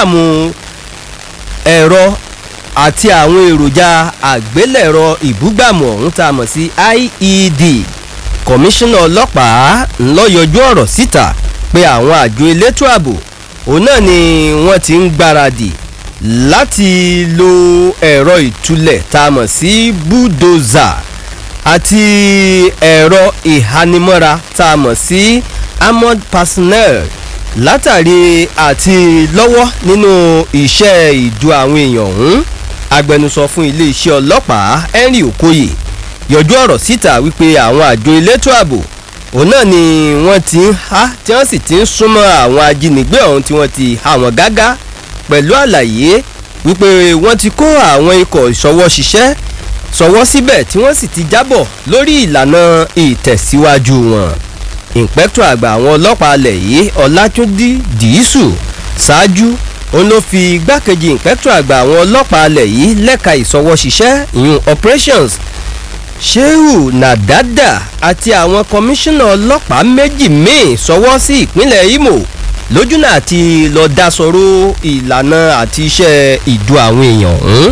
ìbúgbàmù ẹ̀rọ àti àwọn èròjà àgbélẹ̀rọ ìbúgbàmù ọ̀hún tá a mọ̀ sí IED kọmíṣánná ọlọ́pàá ńlọ yọjú ọ̀rọ̀ síta pé àwọn àjọ elétò ààbò òun náà ni wọ́n ti ń gbáradì láti lo ẹ̀rọ ìtúlẹ̀ tá a mọ̀ sí bulldozer àti ẹ̀rọ ìhanimọ́ra tá a mọ̀ sí armored personnel látàrí àti lọ́wọ́ nínú iṣẹ́ ìdú àwọn èèyàn ọ̀hún agbẹnusọ fún iléeṣẹ́ ọlọ́pàá henry okoye yọjú ọ̀rọ̀ síta wípé àwọn àjọ elétò ààbò òun náà ni wọ́n ti ń há tí wọ́n sì ti ń súnmọ́ àwọn ajínigbé ọ̀hún tí wọ́n ti há wọn gágá pẹ̀lú àlàyé wípé wọ́n ti kó àwọn ikọ̀ ìṣọwọ́ ṣiṣẹ́ sọwọ́ síbẹ̀ tí wọ́n sì ti jábọ̀ lórí ìlànà ìtẹ̀síwájú wọn ìǹpẹ́tọ̀ àgbà àwọn ọlọ́pàá alẹ̀ yìí ọlátúndí dìísù ṣáájú òun ló fi igbákejì ìǹpẹ́tọ̀ àgbà àwọn ọlọ́pàá alẹ̀ yìí lẹ́ka ìsọwọ́ṣiṣẹ́ ìyún operations shehu nadada àti àwọn kọmíṣánná ọlọ́pàá méjì míì sọwọ́ sí ìpínlẹ̀ imo lójúnà àti lọ́ọ́ dasọ̀rọ̀ ìlànà àti iṣẹ́ ìdú àwọn èèyàn ọ̀hún.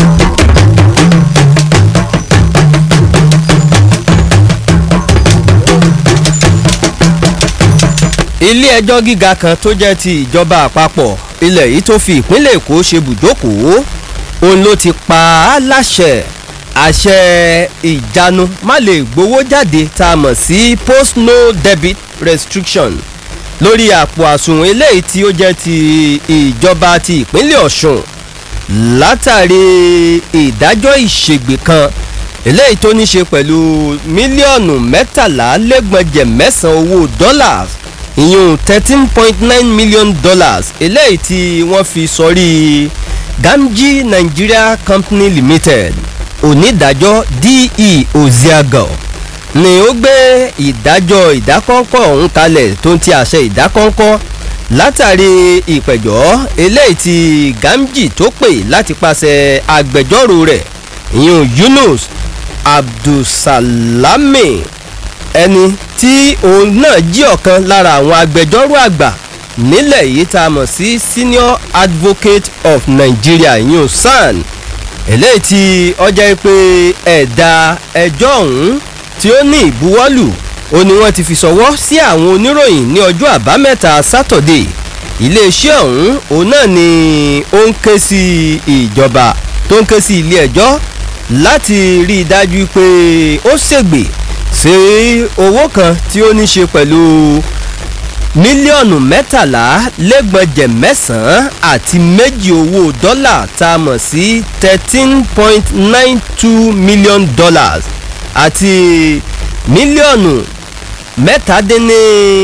ilé ẹjọ́ gíga kan tó jẹ́ ti ìjọba àpapọ̀ ilẹ̀ yìí tó fi ìpínlẹ̀ èkó ṣe bùjókòó òun ló ti pa á láṣẹ àṣẹ ìjánu má lè gbowó jáde tá a mọ̀ sí post no debit restriction lórí àpò àsùnwọ̀n eléyìí tí ó jẹ́ ti ìjọba ti ìpínlẹ̀ ọ̀ṣun látàrí ìdájọ́ ìṣègbè kan eléyìí tó ní ṣe pẹ̀lú mílíọ̀nù mẹ́tàlá lẹ́gbọ̀njẹ̀ mẹ́sàn-án owó dollars ìyún thirteen point nine million dollars eléyìí tí wọ́n fi sọrí gamji nigeria company limited onídàájọ́ de oziago ni ó gbé ìdájọ́ ìdákọ́ńkọ́ ọ̀hún kalẹ̀ tó ń ti àṣẹ ìdákọ́ńkọ́ látàrí ìpẹ̀jọ́ eléyìí tí gamji tó pè láti pàṣẹ agbẹjọ́rò rẹ̀ ìyún yunus abdulsalami ẹni tí òun náà jí ọ̀kan lára àwọn agbẹjọ́rò àgbà nílẹ̀ yìí tá a mọ̀ sí senior advocate of nigeria yun san eléyìí tí ọjà pé ẹ̀dà ẹjọ́ ọ̀hún tí ó ní ìbuwọ́lù ó ní wọ́n ti fi sọ̀wọ́ sí àwọn oníròyìn ní ọjọ́ àbámẹ́ta sátọ̀dé iléeṣẹ́ ọ̀hún òun náà ni ó ń ké sí ìjọba tó ń ké sí ilé ẹjọ́ láti rí i dájú pé ó ṣègbè sí owó kan tí ó ní ṣe pẹ̀lú mílíọ̀nù mẹ́tàlá lẹ́gbọ̀njẹ̀ mẹ́sàn-án àti méjì owó dọ́là tá a mọ̀ sí thirteen point nine two million dollars àti mílíọ̀nù mẹ́tàdínní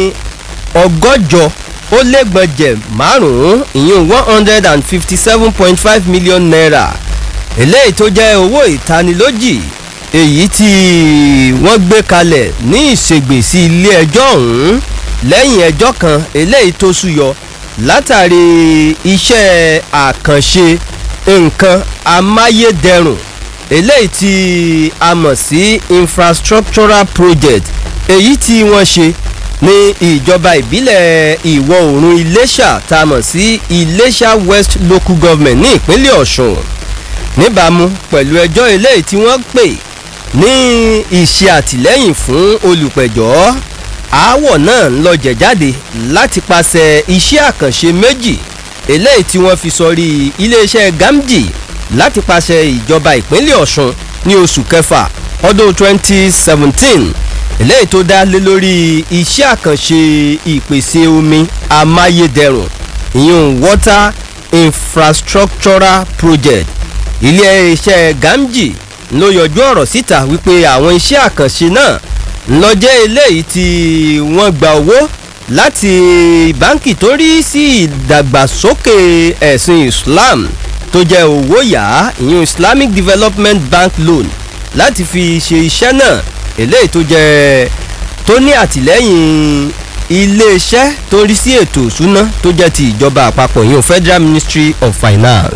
ọgọ́jọ ó lẹ́gbọ̀njẹ̀ márùn-ún ìyún one hundred and fifty seven point five million naira eléyìí tó jẹ́ owó ìtanilójì èyí tí wọ́n gbé kalẹ̀ ní ìṣègbèsí ilé ẹjọ́ ọ̀hún lẹ́yìn ẹjọ́ kan eléyìí tó súyọ látàrí iṣẹ́ àkànṣe nǹkan amáyédẹrùn eléyìí tí a mọ̀ sí infrastructural project èyí tí wọ́n ṣe ní ìjọba ìbílẹ̀ ìwọ̀ oòrùn iléṣà tá a mọ̀ sí iléṣà west local government ní ìpínlẹ̀ ọ̀ṣun níbàámu pẹ̀lú ẹjọ́ eléyìí tí wọ́n pè ní ìṣe àtìlẹ́yìn fún olùpẹ̀jọ́ aáwọ̀ náà ń lọ jẹ̀jáde láti pàṣẹ iṣẹ́ àkànṣe méjì eléyìí tí wọ́n fi sọrí iléeṣẹ́ gamji láti pàṣẹ ìjọba ìpínlẹ̀ ọ̀ṣun ní oṣù kẹfà ọdún 2017 eléyìí tó dá lé lórí iṣẹ́ àkànṣe ìpèsè omi amáyédẹrùn ìyún water infrastructural project ilé-iṣẹ́ gamji ló yọjú ọ̀rọ̀ síta wípé àwọn iṣẹ́ àkànṣe náà ńlọjẹ́ eléyìí tí wọ́n gba owó láti báńkì tó rí sí ìdàgbàsókè ẹ̀sìn islam tó jẹ́ owó yá ìyún islamic development bank loan láti fi ṣe iṣẹ́ náà eléyìí tó jẹ́ tó ní àtìlẹ́yìn iléeṣẹ́ tó rí sí ètò ìṣúná tó jẹ́ ti ìjọba àpapọ̀ ìyún federal ministry of finance.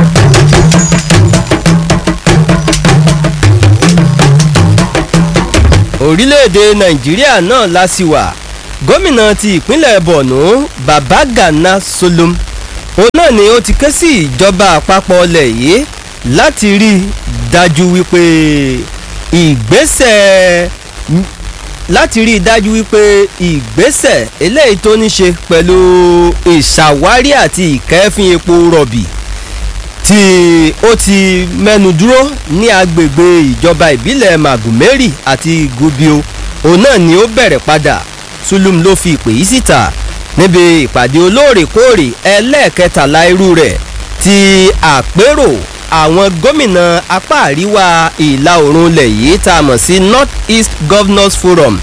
orílẹ̀-èdè nàìjíríà náà lásìwà gómìnà ti ìpínlẹ̀ borno babagana solom òun náà ni ó ti ké sí ìjọba àpapọ̀ ọlẹ̀ yìí láti rí i dájú wípé ìgbésẹ̀ láti rí i dájú wípé ìgbésẹ̀ eléyìí tó ní ṣe pẹ̀lú ìṣàwárí àti ìkẹ́fín epo rọ̀bì tí ó ti mẹ́nu dúró ní agbègbè ìjọba ìbílẹ̀ magumeri àti gubio òun náà ni ó bẹ̀rẹ̀ padà sulum ló fi ìpè yìí síta níbi ìpàdé olóòrèkóòrè ẹlẹ́ẹ̀kẹtàlá irú rẹ̀ ti àpérò àwọn gómìnà apá àríwá ìlà oòrùn ilẹ̀ yìí tá a mọ̀ sí north east governors forum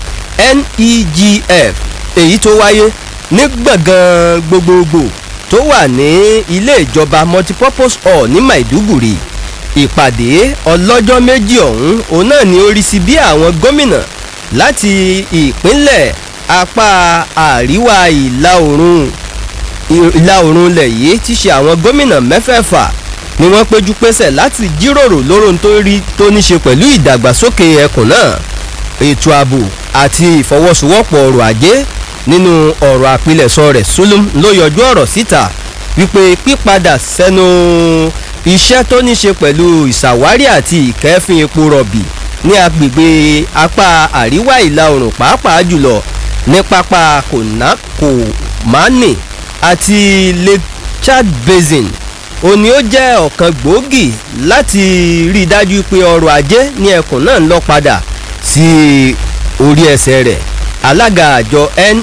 negf èyí tó wáyé ní gbọ̀ngàn gbogbogbò tó wà ní ilé ìjọba multipurpose hall ní maiduguri ìpàdé ọlọ́jọ́ méjì ọ̀hún òun náà ni ó rí sí bí àwọn gómìnà láti ìpínlẹ̀ apá àríwá ìlà oòrùn ìlà oòrùn ilẹ̀ yìí ti ṣe àwọn gómìnà mẹ́fẹ̀ẹ̀fà ni wọ́n péjú pésẹ̀ láti jíròrò lóró tó rí tó ní ṣe pẹ̀lú ìdàgbàsókè ẹkùn náà ètò ààbò àti ìfọwọ́sowọ́pọ̀ ọrọ̀ ajé nínú ọ̀rọ̀ àpilẹ̀sọ rẹ̀ sulum ló yọjú ọ̀rọ̀ síta wípé pípadà sẹ́nu iṣẹ́ tó ní ṣe pẹ̀lú ìṣàwárí àti ìkẹ́fín epo rọ̀bì ní agbègbè apá àríwá ìlà oòrùn pàápàá jùlọ ní pápá kòmáni àti lake chad basin òní ó jẹ́ ọ̀kan gbòógì láti rí i dájú pé ọrọ̀ ajé ní ẹkùn náà ń lọ padà sí orí ẹsẹ̀ rẹ̀ alága àjọ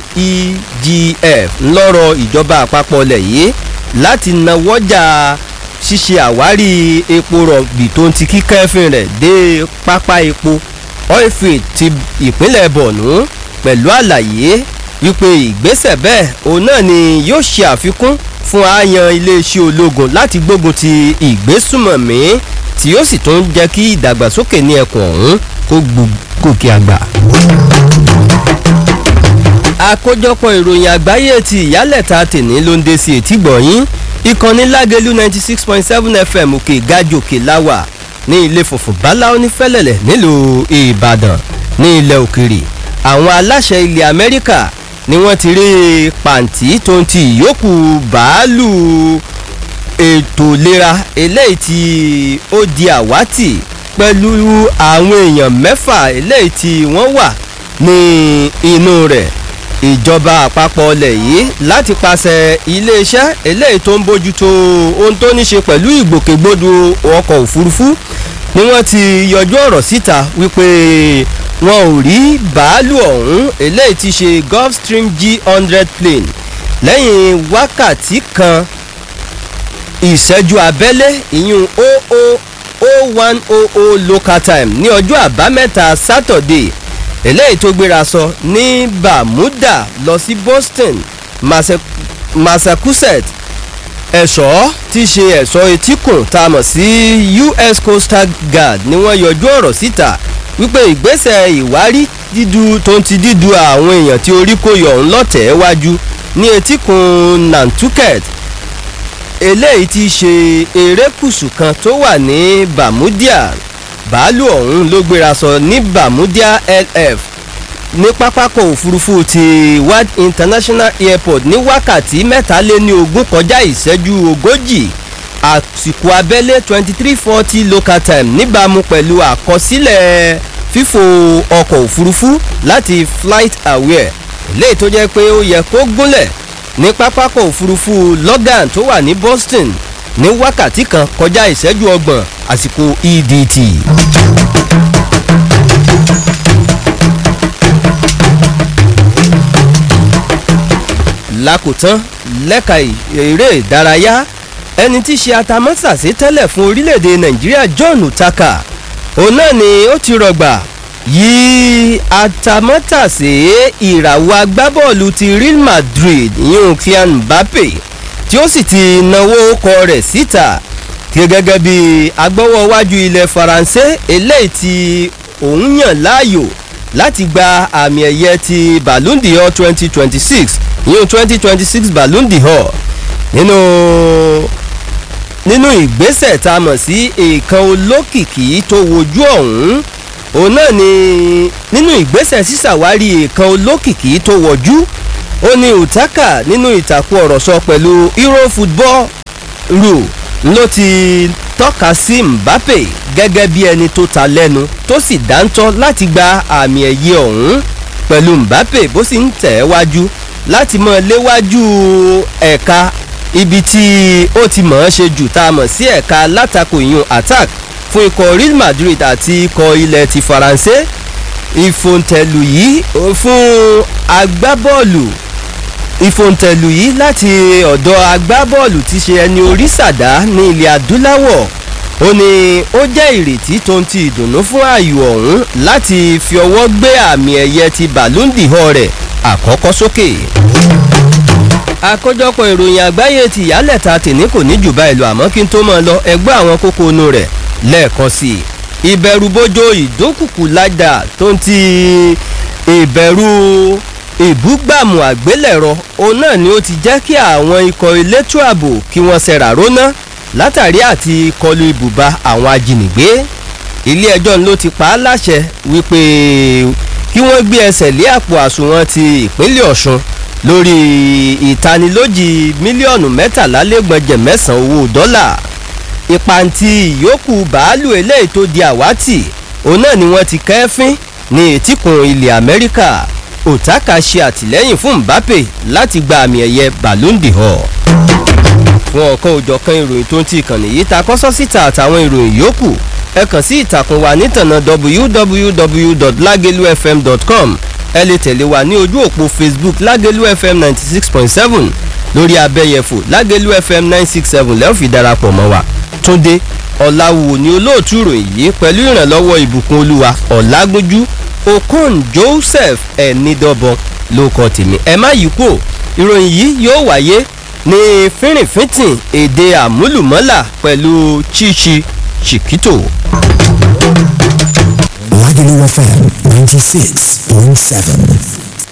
negf ńlọrọ ìjọba àpapọ̀ ilẹ̀ yìí láti nawọ́jà ṣíṣe àwárí epo rọ̀bì tó ń ti kíkẹ́fín rẹ̀ dé pápá epo oilfield ti ìpínlẹ̀ borno pẹ̀lú àlàyé wípé ìgbésẹ̀ bẹ́ẹ̀ òun náà ni yóò ṣe àfikún fún àyàn iléeṣẹ́ ológun láti gbógun ti ìgbésùmọ̀mí tí yóò sì tún jẹ́ kí ìdàgbàsókè ní ẹkùn ọ̀hún kó gòkè àgbà. àkójọpọ̀ ìròyìn àgbáyé ti ìyálẹ̀ta tèní ló ń dé sí etí gbọ̀nyín ìkànnì lágẹ̀lú ninety six point seven fm òkè gàjòkè láwà ní ilé funfun báláwo ní fẹ́lẹ̀lẹ̀ nílùú ìbàdàn ní ilẹ̀ òkèrè àwọn aláṣẹ ilẹ̀ amẹ́ríkà ni wọ́n ti rí pàǹtí tó ń ti ìyókù bàálù ètò ìlera eléyìí tí ó di àwátì pẹ̀lú àwọn èèyàn mẹ́fà eléyìí tí wọ́n wà ní inú rẹ̀ ìjọba àpapọ̀ ọlẹ̀ yìí láti pàṣẹ iléeṣẹ́ eléyìí tó ń bójútó ohun tó ní ṣe pẹ̀lú ìgbòkègbodò ọkọ̀ òfurufú ni wọ́n ti yọjú ọ̀rọ̀ síta wípé wọn ò rí bàálù ọ̀hún eléyìí ti ṣe gulfstream g hundred plane lẹ́yìn wákàtí kan ìṣẹ́jú abẹ́lé ìyún oo o one o o local time ní ọjọ́ àbámẹ́ta saturday eléyìí tó gbéra sọ ní bermuda lọ sí boston massachusetts ẹ̀ṣọ́ tí ṣe ẹ̀ṣọ́ etíkùn tá a mọ̀ sí us coastal guard ni wọ́n yọjú ọ̀rọ̀ síta wípé ìgbésẹ̀ ìwárí dídú tó ń ti dídú àwọn èèyàn tí orí kò yọ̀ ń lọ́tẹ̀ẹ́ wájú ní etíkun nantucket eléyìí ti ṣe erékùsù kan tó wà ní bermudia bàálù ọ̀hún ló gbéra sọ ní bermudia lf ní pápákọ̀ òfurufú ti wad international airport ní wákàtí mẹ́tàléní ogún kọjá ìṣẹ́jú ogójì àsìkò abẹ́lé twenty three forty local time níbàámu pẹ̀lú àkọsílẹ̀ fífò ọkọ̀ òfurufú láti flight aware léyìí tó jẹ́ pé ó yẹ kó gúnlẹ̀ ní pápákọ̀ òfurufú logan tó wà ní boston ní wákàtí kan kọjá ìṣẹ́jú ọgbọ̀n àsìkò edt. lákòótán lẹ́ka eré ìdárayá ẹni tí í ṣe atamọ́sàsí tẹ́lẹ̀ fún orílẹ̀-èdè nàìjíríà john utaka òun náà ni ó ti rọgbà yí atamọ́tàsé ìràwọ̀ agbábọ́ọ̀lù ti real madrid yíyún kylian mbappe tí ó sì ti náwó kọ rẹ̀ síta gẹ́gẹ́ bí agbọ́wọ́ wájú ilẹ̀ faransé eléyìí tí òun yàn láàyò láti gba àmì ẹ̀yẹ ti ballon d'or twenty twenty six yíyún twenty twenty six ballon d'or nínú nínú ìgbésẹ̀ tá a mọ̀ sí èèkan olókìkí tó wojú ọ̀hún òun náà ni nínú ìgbésẹ̀ sísàwárí èèkan olókìkí tó wọ̀jú ó ní utaka nínú ìtàkùn ọ̀rọ̀ sọ pẹ̀lú euro football ru ló ti tọ́ka sí mbappe gẹ́gẹ́ bí ẹni tó ta lẹ́nu tó sì dáńtọ́ láti gba àmì ẹ̀yẹ ọ̀hún pẹ̀lú mbappe bó sì ń tẹ̀ ẹ́ wájú láti mọ̀ léwájú ẹ̀ka ibi tí ó ti mọ̀ ọ́n ṣe jù tá a mọ̀ sí ẹ̀ka látakò ìyún attack fún ikọ̀ real madrid àti ikọ̀ ilẹ̀ ti faransé ìfòǹtẹ̀lù yìí fún agbábọ́ọ̀lù ìfòǹtẹ̀lù yìí láti ọ̀dọ̀ agbábọ́ọ̀lù ti ṣe ẹni orí sàdá ní ilẹ̀ adúláwọ̀ ó ní ó jẹ́ ìrètí tó ń ti ìdùnnú fún ààyò ọ̀hún láti fi ọwọ́ gbé àmì ẹ̀yẹ ti bàlúndì họ rẹ̀ àkọ́kọ́ sókè. àkójọpọ̀ ìròyìn àgbáyé ti ìyálẹ̀ta tèmi kò ní jù báyìí lọ àmọ́ kí n tó mọ̀ lọ ẹgbẹ́ àwọn kókó inú rẹ̀ lẹ́ẹ̀kan sí i ìbẹ̀rùbojo ìdókùkù ládà tó ń ti ìbẹ̀rù ìbúgbàmù àgbélẹ̀rọ òun náà ni ó ti jẹ́ kí àwọn ikọ̀ elétò ààbò kí wọ́n ṣẹ̀rà róná látàrí àti kọlu ibùba àwọn ajínigbé ilé ẹjọ́ ló ti pa á láṣẹ wípé kí wọ́n gbé ẹsẹ̀ lé àpò àsùnwọ̀n ti ìpínlẹ̀ ọ̀ṣun lórí ìtanilójì mílíọ̀nù mẹ́tàlá lẹ́gbọ̀njẹ̀ mẹ́sàn-án owó dọ́là ìpàǹtí ìyókù bàálù eléyìí tó di àwátì òun náà ni wọ́n ti kẹ́fín ní etíkun ilẹ̀ amẹ́ríkà òtákà ṣe àtìlẹ́yìn fún mbappe láti gba àmì ẹ̀yẹ ballon d'or fún ọ̀kan òjọ̀kan ìròyìn tó ń ti ìkànnì yìí ta kọ́sọ́ síta àtàwọn ìròyìn yòókù ẹ kàn sí ìtàkùn wa nítànà www.lagelufm.com ẹ lè tẹ̀lé wa ní ojú òpó facebook lagelu fm ninety six point seven lórí abẹ́yẹfò lagelu fm nine six seven lẹ́ẹ̀ fi darapọ̀ mọ́ wa túndé ọ̀làwò ni olóòtú ìròyìn yìí pẹ̀lú ìrànlọ́wọ́ ìbùkún olúwa ọ̀làgúnjú okon joseph ẹ̀nìdọ́bọ̀n ló kọ́ tèmi ẹ má yí kúò ìròyìn yìí yóò wáyé ní fínrìnfínntìn èdè àmúlùmọ́là pẹ̀lú chichi chiquito. Lagelu FM 96.7.